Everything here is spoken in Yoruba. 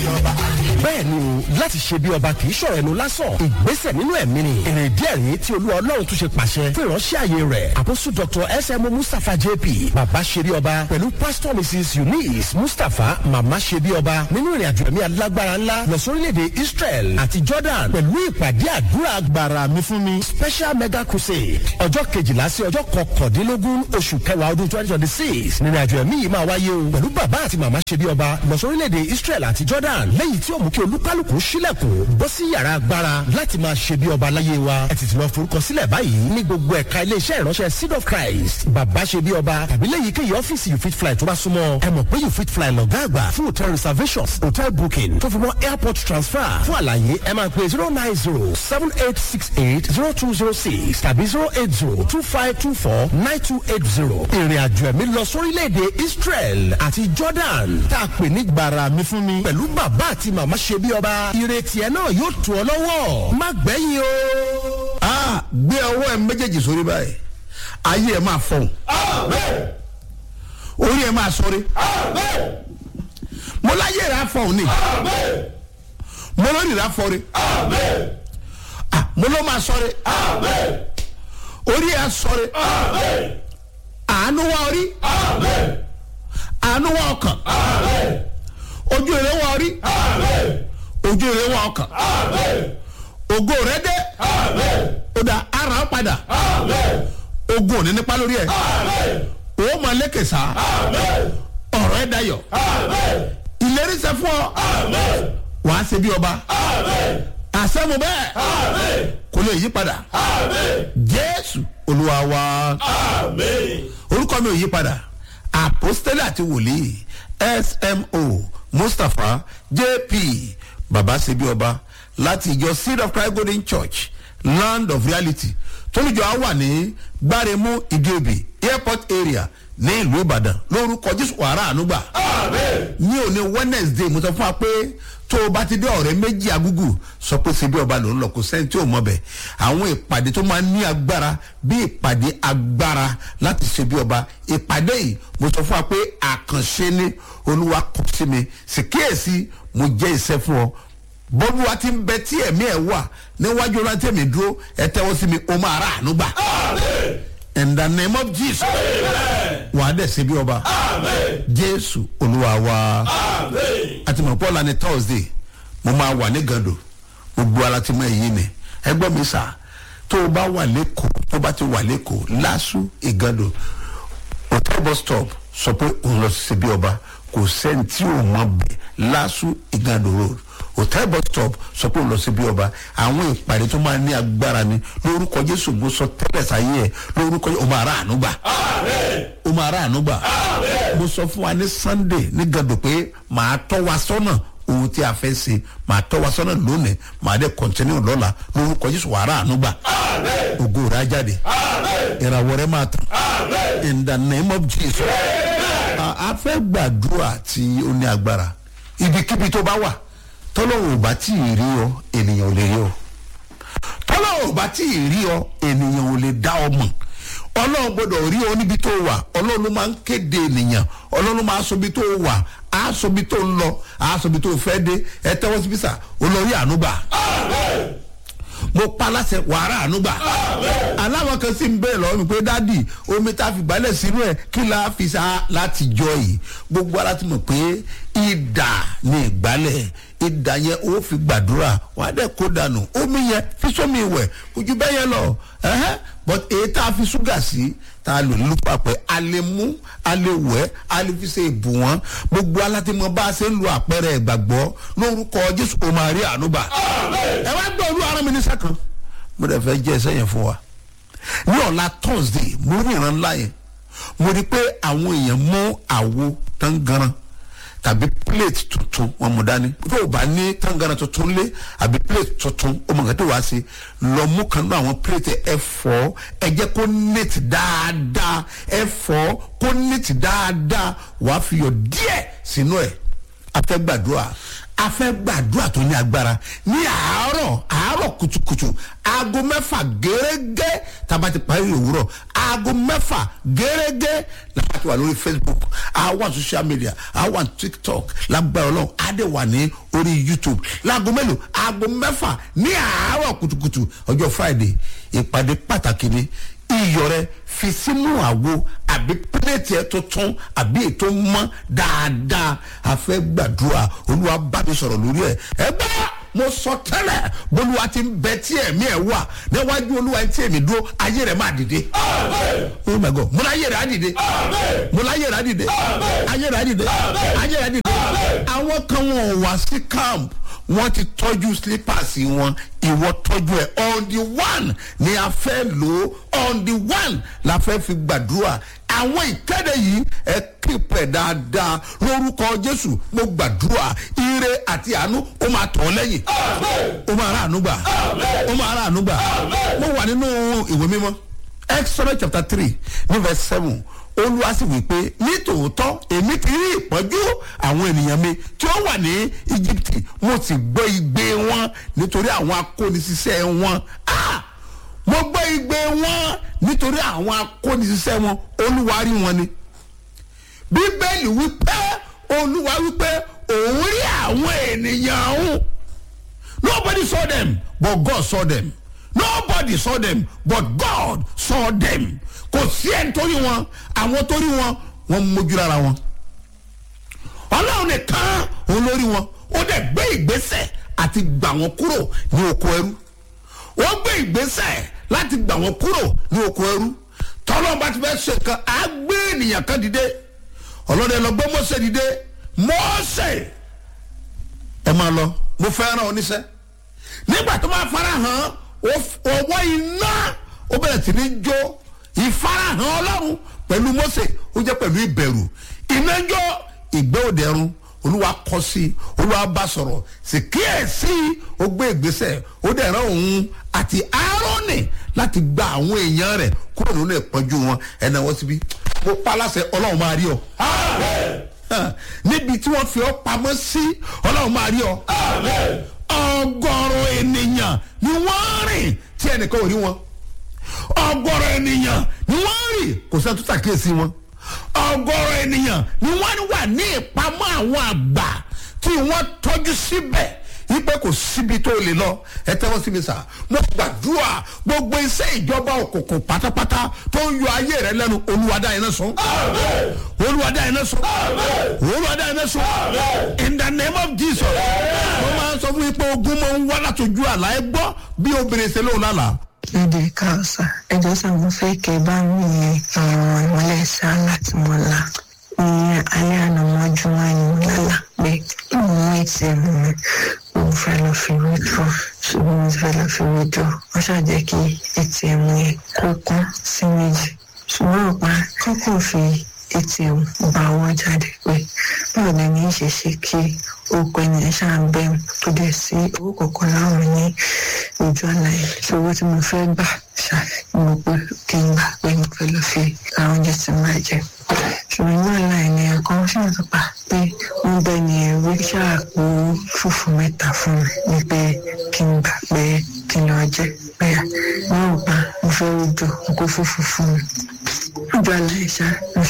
ọba. bẹ́ẹ̀ ni o láti ṣe bí ọba kì í ṣọ̀rọ̀ ẹnu lásán ìgbésẹ̀ nínú ẹ̀mí ni èrè díẹ̀ rí tí olúwa ọlọ́run tún ṣe pàṣẹ fún ìránṣẹ́ àyè rẹ̀ àpòsù dr sm mustapha jp bàbá ṣe bí ọba pẹ̀lú pastor mrs eunice mustapha màmá ṣe bí ọba nínú ìrìn àjò ẹ̀mí alágbára ńlá lọ sórílẹ̀-èdè israel àti jordan pẹ̀lú ìpàdé àdúrà agbára mi fún mi special mega crusade ọjọ́ kejìlá sí ọjọ́ kọkàndínlógún oṣù kẹwàá ọdún twenty twenty six nínú àjò ẹ̀mí yìí máa wáyé o pẹ̀lú bàbá àti màmá ṣe bí ọba lọ sórílẹ̀-èdè israel àti jordan lẹ́yìn tí ó mú kí olúkálùkù sílẹ̀kùn bọ́ sí yàrá agbára láti máa ṣe bí ọba láyé wa ẹ tètè lọ forúkọ sílẹ̀ báyìí ní gbogbo ẹ̀ka iléeṣẹ́ ìránṣẹ́ seed of christ bàbá ṣe bí ọba tàbí lẹ́yìn kéyìí ọ́fíìsì you fit fly tó bá súnmọ́ ẹ mọ̀ pé you fit fly lọ́gá àgbà fún hotel reservations hotel booking tó fi mọ́ airport transfer fún àlàyé ẹ máa pè zero nine zero seven eight six eight zero two zero six tàbí zero eight zero two five two four nine two eight zero ìrìn àjò ẹ̀mí lọ sórílẹ̀-èdè israel àti jordan tá a pè ní gbàrà mi fún mi pẹ̀lú bàbá àti màmá ṣe bí ọba ìrètí ẹ náà yóò tù ọ lọ́wọ́ má gbẹ̀yìn o. a gbé ọwọ́ ẹ méjèèjì sórí báyìí ayé ẹ máa fọhùn orí ẹ máa sọrí mo láyé rẹ afọhùn ni mo lórí rẹ afọrí Ah, mo ló máa sọrí orí ẹ sọrí àánú wá orí àánú wá ọkàn ojú rẹ wá orí ojú rẹ wá ọkàn ògo rẹ dé ó dá ara ó padà ogun ò ní nípa lórí ẹ ó máa lékè sá ọ̀rọ̀ ẹ dayọ̀ ìlérí sẹ fún ọ wàá ṣe bí ọba àṣẹmu bẹ́ẹ̀ kò lè yí padà jésù olúwa wa orúkọ mi ò yí padà àpòstélì àti wòlíì smo mustapha jp baba ṣe bí ọba láti ìjọ seed of christ golden church land of reality tólùjọ á wà ní gbáremú ìdíòbí airport area ní ìlú ìbàdàn lórúkọ jésù wàrà ànúgbà ní òní wednesday mo sọ fún wa pé tó o bá ti dé ọ̀rẹ́ méjì agúgù sọ pé síbi ọba ló ń lọ kó sẹ́ni tí ò mọ̀ bẹ̀ àwọn ìpàdé tó máa ń ní agbára bí ìpàdé agbára láti ṣe bí ọba ìpàdé yìí mo sọ fún wa pé àkànṣe ni olúwa kọ sí mi sì kíyèsí mo jẹ́ ìṣẹ́ fún ọ bọ́lú wa ti ń bẹ tí ẹ̀mí ẹ̀ wà níwájú ọlá tẹ̀mí dúró ẹ tẹ́wọ́ sí mi o máa rà àánú gbà. in the name of jesus wàá dẹ̀ ṣe bí ọba jésù olúwa wa àti mọ̀ pọ́ọ́lá ní thursday mo máa wà ní gàdò gbogbo ara ti mọ èyí ni ẹgbọ́n mi sà tó o bá wà lẹ́kọ̀ọ́ tó o bá ti wà lẹ́kọ̀ọ́ lásù ìgàdò hotel bus stop sọ pé òun lọ sí bí ọba kò sẹ́ni tí ò mọ bẹ̀ lásù ìgàdò road hotel bus stop sọ pé òun lọ sí bí ọba àwọn ìpàdé tó máa ní agbára ni lórúkọ jésù mo sọ tẹ́lẹ̀ sáyé ẹ̀ lórúkọ jésù o máa rà àánú gbà o máa rà àánú gbà mo sọ fún wa ní sunday ní gàdò pé màá tọ́ wa sọ́nà ohun tí a fẹ́ ṣe màá tọ́ wa sọ́nà lónìí màá dẹ̀ kọ́ntínú lọ́la lórúkọ jésù wàá rà àánú gbà ògo rẹ̀ á jáde ìràwọ̀ rẹ̀ máa tàn in the name of jesus a fẹ́ gbàdúrà tí ó ní agbára ibikíbi tó bá wà tọ́lọ́wọ́ ò bá tí ì rí ọ ènìyàn ò lè rí ọ tọ́lọ́wọ́ ò bá tí ì rí ọ ènìyàn ò lè dá ọ mọ̀ ọlọ́run gbọ́dọ̀ rí ọ níbi tó wà ọlọ́run ló máa ń kéde ènìyàn ọlọ́run máa sọ ibi tó wà á sọ ibi tó ń lọ á sọ ibi tó fẹ́ dé ẹ tẹ́wọ́ sí bísà olórí ànúgbà mo pa láṣẹ wàrà ànúgbà aláwọn kan sì ń bẹ̀rẹ̀ lọ́wọ́ mi pé dádì omi tá a fi gbálẹ̀ sínú ẹ̀ kí la fi sa láti jọ yìí gbogbo ara ti mọ̀ pé ìdà ni ìgbálẹ̀ ìdà yẹn ó fi gbàdúrà wàá dẹ̀ kó dànù omi yẹn fi sómi ìwẹ̀ ojú bẹ́ẹ̀ yẹn lọ ẹ̀hẹ́ but èyí tá a fi ṣúgà sí tá a lò ní lùpàpẹ́ a lè mú a lè wẹ̀ a lè fi ṣe ìbù wọn gbogbo alátimọ̀ bá a ṣe ń lo àpẹẹrẹ ìgbàgbọ́ lórúkọ jésù kò máa rí àánúbà ẹ wá gbọ́ olú ara mi ní sẹ́kàn mo dẹ̀ fẹ́ jẹ́ ẹsẹ̀ yẹn fún wa ní ọ̀la thursday mo rí ìran ńlá yẹn mo rí pé àwọn èèyàn mú àwo tán ganan tàbí plate tuntun wọn mú dání tó o bá ní tangana tuntun lé àbí plate tuntun o mọ̀ nǹkan tó wá sí lọ mú kan náà àwọn plate ẹ fọ́ ẹ jẹ́ kó neat dáadáa ẹ fọ́ kó neat dáadáa wàá fi yọ díẹ̀ sínú ẹ̀ afẹ́gbàdúrà a fẹ́ gbàdúrà tó ní agbára ní àárọ̀ àárọ̀ kùtùkùtù aago mẹ́fà gẹ́gẹ́ tàbá ti parí òwúrọ̀ aago mẹ́fà gẹ́gẹ́ làbá ti wà lórí facebook àwọn social media àwọn tiktok lágbára ọlọ́run adé wà ní orí youtube láago mélòó aago mẹ́fà ní àárọ̀ kùtùkùtù ọjọ́ friday ìpàdé pàtàkì ni iyọ̀ rẹ fi sínú àwo àbí pílẹ̀tì ẹ tuntun àbí ètò mọ́ dáadáa a fẹ́ gbàdúrà olúwa bá mi sọ̀rọ̀ lórí ẹ̀ ẹ bá mo sọ tẹ́lẹ̀ bolúwa ti ń bẹ tí ẹ̀mí ẹ̀ wà níwájú olúwa tí èmi dúró ayé rẹ̀ máa dìde. oh my god mo láyé rẹ̀ á dìde mo láyé rẹ̀ á dìde ayé rẹ̀ á dìde ayé rẹ̀ á dìde àwọn kan wọn ò wá sí camp wọ́n ti tọ́jú slippers wọn ìwọ tọ́jú ẹ̀ on the one ni a fẹ́ lò ó on the one la fẹ́ fi gbàdúrà àwọn ìkéde yìí ẹ kípẹ̀ dáadáa lórúkọ jésù mo gbàdúrà ire àti àánú ó máa tọ̀ ọ́ lẹ́yìn ó máa rà àánú gbà ó máa rà àánú gbà mo wà nínú ìwé mímọ́ exodus chapter three ní verse seven olúwa sì wí pé nítòótọ́ èmi ti rí ìpọ́njú àwọn ènìyàn mi tí ó wà ní egypt mo sì gbọ́ igbe wọn nítorí àwọn akónisíṣẹ́ wọn ah mo gbọ́ igbe wọn nítorí àwọn akónisíṣẹ́ wọn olúwa rí wọn ni bíbélì wípé olúwa wípé òun rí àwọn ènìyàn ọ̀hún nobody saw them but God saw them nobody saw them but God saw them kò sí ẹni tó rí wọn àwọn tó rí wọn wọn mójú lára wọn ọlọ́run nìkan òun ló rí wọn ó dẹ̀ gbé ìgbésẹ̀ àti gbà wọn kúrò ní oko ẹrú wọ́n gbé ìgbésẹ̀ láti gbà wọn kúrò ní oko ẹrú tọ́lọ́n bá ti fẹ́ ṣe nǹkan á gbé ènìyàn kan dìde ọlọ́dẹ lọ gbé mọ́sẹ̀ dìde mọ́sẹ̀ ẹ máa lọ mo fẹ́ ràn oníṣẹ́ nígbà tó máa fara hàn ọwọ́ iná ó bẹ̀rẹ̀ sí ní jó ìfarahàn ọlọ́run pẹ̀lú mọ́sẹ̀ ó jẹ́ pẹ̀lú ìbẹ̀rù iná jó ìgbẹ́ òdẹ̀rùn olúwa kọ sí olúwa bá sọ̀rọ̀ sì kíyèsí ó gbé ìgbésẹ̀ ó dẹ̀ rán òun àti aaroni láti gba àwọn èèyàn rẹ̀ kúrò nínú ìpọ́njú wọn ẹ̀nà wọ́n síbí mo pa láṣẹ ọlọ́run máa rí ọ. níbi tí wọ́n fi ọ́ pamọ́ sí ọlọ́run máa rí ọ. ọgọ́rùn ènìyàn ni wọ́n rìn tí ẹnìkan ò rí wọn. ọgọ́rùn ènìyàn ni wọ́n rìn kò sẹ́ni tó ṣàkíyèsí wọn. ọgọ́rùn ènìyàn ni wọ́n wà ní ìpamọ́ àwọn àgbà tí wọ́n tọ́jú síbẹ̀ ipe kò síbi tó lè lọ ẹ tẹ́wọ́ síbi sá mo gbàdúrà gbogbo iṣẹ́ ìjọba òkùnkùn pátápátá tó ń yọ ayé rẹ lẹ́nu olúwadá iná sùn olúwadá iná sùn olúwadá iná sùn in the name of jesus mo máa ń sọ fún yín pé ogun máa ń wá látọjú àlá ẹ gbọ́ bí obìnrin ṣe lóun lálàá èdè káàsà ẹjọ sàmú fẹ kẹ bá mi yẹ àwọn ìmọlẹ sá láti mọ la ní alẹ́ àná mọ́jú wá ní mo lálà pé mo mú atm mi mo fẹ́ lọ fi withdraw ṣùgbọ́n mo ti fẹ́ lọ fi withdraw wọ́n ṣàjẹ́ kí atm yẹn kó kún sí méjì ṣùgbọ́n ọ̀pá kọ́kọ́ fi atm gba owó jáde pé báwo ni ní í ṣe ṣe kí orúkọ ènìyàn ṣáà ń bẹ̀rù tó dẹ̀ sí owó kọ̀ọ̀kan láwọn ní ojú ọ̀la yẹn ṣòwò tí mo fẹ́ gbà ṣá mo pé kí n gbà pé mo fẹ́ lọ fi ra oúnjẹ tí mo máa jẹ ṣùgbọ́n ní ọ̀la yẹn nìyẹn kan ṣì ń sọpà pé wọ́n bẹ ní ẹ̀rí ṣáàpò fùfú mẹ́ta fún mi ní pé kí n gbà pé kí n lọ jẹ pé wọ́n ò pa mo fẹ́ rújò n kó fùfú fún mi ojú ọ̀la yẹn ṣá